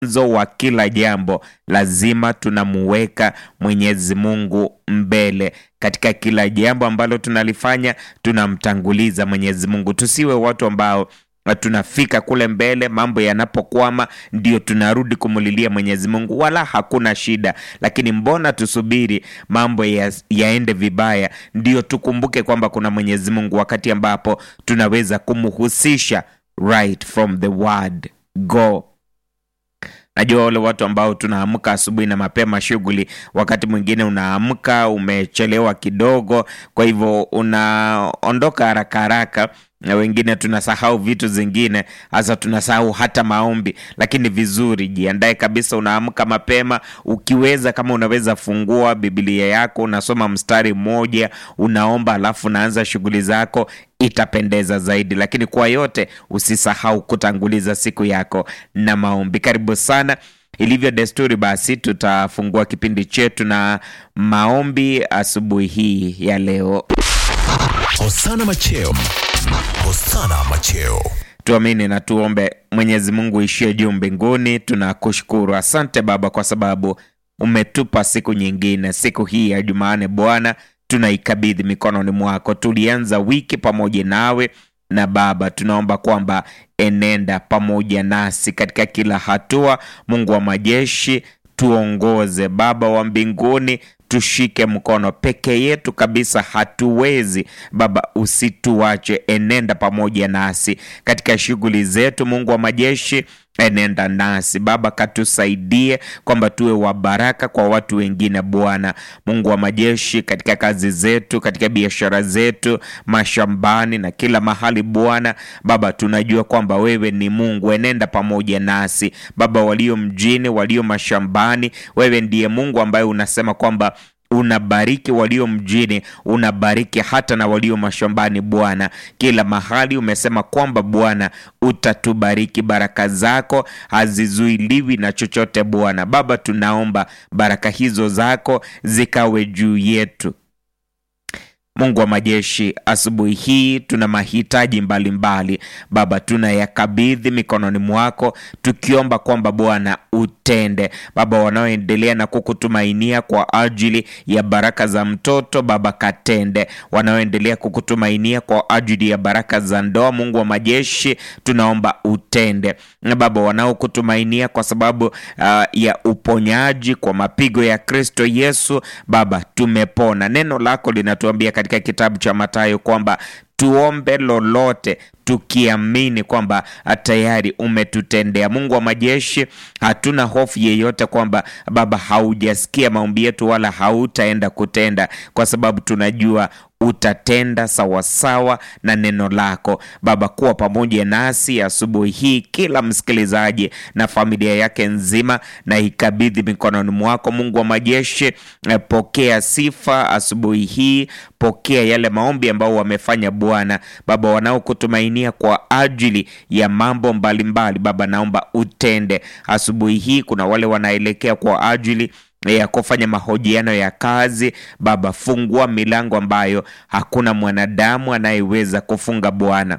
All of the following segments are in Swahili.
mwanzo wa kila jambo lazima tunamuweka Mwenyezi Mungu mbele katika kila jambo ambalo tunalifanya, tunamtanguliza Mwenyezi Mungu. Tusiwe watu ambao tunafika kule mbele, mambo yanapokwama ndio tunarudi kumulilia Mwenyezi Mungu, wala hakuna shida. Lakini mbona tusubiri mambo ya, yaende vibaya ndio tukumbuke kwamba kuna Mwenyezi Mungu, wakati ambapo tunaweza kumhusisha right from the word go. Najua wale watu ambao tunaamka asubuhi na mapema shughuli, wakati mwingine unaamka umechelewa kidogo, kwa hivyo unaondoka haraka haraka na wengine tunasahau vitu zingine, hasa tunasahau hata maombi. Lakini vizuri, jiandae kabisa, unaamka mapema. Ukiweza, kama unaweza, fungua Biblia yako, unasoma mstari mmoja, unaomba, alafu unaanza shughuli zako, itapendeza zaidi. Lakini kwa yote, usisahau kutanguliza siku yako na maombi. Karibu sana. Ilivyo desturi, basi tutafungua kipindi chetu na maombi asubuhi hii ya leo. Hosana Macheo. Hosana Macheo. Tuamini na tuombe. Mwenyezi Mungu ishie juu mbinguni, tunakushukuru. Asante Baba kwa sababu umetupa siku nyingine, siku hii ya Jumanne. Bwana, tunaikabidhi mikononi mwako. Tulianza wiki pamoja nawe na Baba, tunaomba kwamba enenda pamoja nasi katika kila hatua. Mungu wa majeshi, tuongoze. Baba wa mbinguni tushike mkono. Peke yetu kabisa hatuwezi Baba, usituache. Enenda pamoja nasi katika shughuli zetu. Mungu wa majeshi, enenda nasi Baba, katusaidie kwamba tuwe wa baraka kwa watu wengine. Bwana Mungu wa majeshi, katika kazi zetu, katika biashara zetu, mashambani na kila mahali. Bwana Baba, tunajua kwamba wewe ni Mungu. Enenda pamoja nasi Baba, walio mjini, walio mashambani, wewe ndiye Mungu ambaye unasema kwamba unabariki walio mjini, unabariki hata na walio mashambani. Bwana, kila mahali umesema kwamba Bwana utatubariki. Baraka zako hazizuiliwi na chochote. Bwana Baba, tunaomba baraka hizo zako zikawe juu yetu. Mungu wa majeshi, asubuhi hii tuna mahitaji mbalimbali Baba, tunayakabidhi mikononi mwako, tukiomba kwamba Bwana utende Baba, wanaoendelea na kukutumainia kwa ajili ya baraka za mtoto Baba, katende. Wanaoendelea kukutumainia kwa ajili ya baraka za ndoa, Mungu wa majeshi, tunaomba utende na Baba, wanaokutumainia kwa sababu uh, ya uponyaji kwa mapigo ya Kristo Yesu Baba, tumepona. Neno lako linatuambia katika kitabu cha Mathayo kwamba tuombe lolote tukiamini kwamba tayari umetutendea. Mungu wa majeshi, hatuna hofu yeyote kwamba Baba haujasikia maombi yetu wala hautaenda kutenda, kwa sababu tunajua utatenda sawasawa na neno lako Baba. Kuwa pamoja nasi asubuhi hii, kila msikilizaji na familia yake nzima, na ikabidhi mikononi mwako. Mungu wa majeshi, pokea sifa asubuhi hii, pokea yale maombi ambao wamefanya Bwana Baba, wanaokutumainia kwa ajili ya mambo mbalimbali mbali. Baba, naomba utende asubuhi hii. Kuna wale wanaelekea kwa ajili ya kufanya mahojiano ya kazi Baba, fungua milango ambayo hakuna mwanadamu anayeweza kufunga Bwana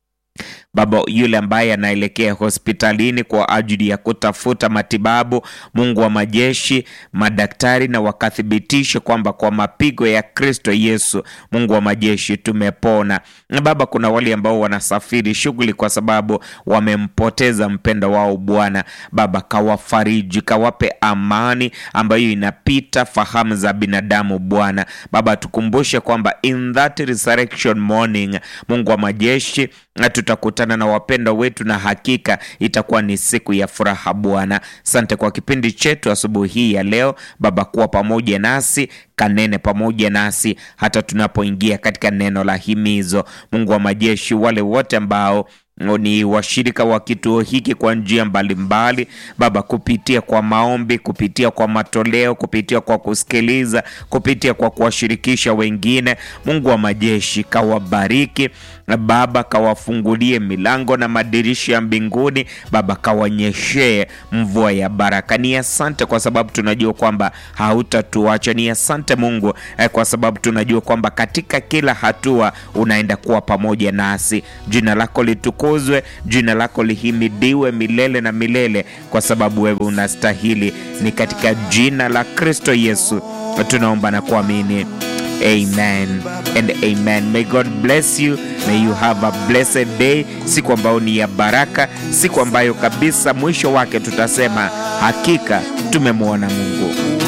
Baba, yule ambaye anaelekea hospitalini kwa ajili ya kutafuta matibabu, Mungu wa majeshi, madaktari na wakathibitishe kwamba kwa mapigo ya Kristo Yesu, Mungu wa majeshi, tumepona. Na Baba, kuna wale ambao wanasafiri shughuli kwa sababu wamempoteza mpendo wao. Bwana Baba, kawafariji, kawape amani ambayo inapita fahamu za binadamu. Bwana Baba, tukumbushe kwamba in that resurrection morning, Mungu wa majeshi, tutakutana na wapendwa wetu na hakika itakuwa ni siku ya furaha. Bwana, sante kwa kipindi chetu asubuhi hii ya leo Baba, kuwa pamoja nasi, kanene pamoja nasi hata tunapoingia katika neno la himizo. Mungu wa majeshi, wale wote ambao ni washirika wa kituo hiki kwa njia mbalimbali Baba, kupitia kwa maombi, kupitia kwa matoleo, kupitia kwa kusikiliza, kupitia kwa kuwashirikisha wengine. Mungu wa majeshi, kawabariki Baba kawafungulie milango na madirisha ya mbinguni. Baba kawanyeshee mvua ya baraka. Ni asante kwa sababu tunajua kwamba hautatuacha. Ni asante Mungu eh, kwa sababu tunajua kwamba katika kila hatua unaenda kuwa pamoja nasi. Jina lako litukuzwe, jina lako lihimidiwe milele na milele, kwa sababu wewe unastahili. Ni katika jina la Kristo Yesu tunaomba na kuamini. Amen and amen. May God bless you. May you have a blessed day. Siku ambayo ni ya baraka, siku ambayo kabisa mwisho wake tutasema hakika tumemwona Mungu.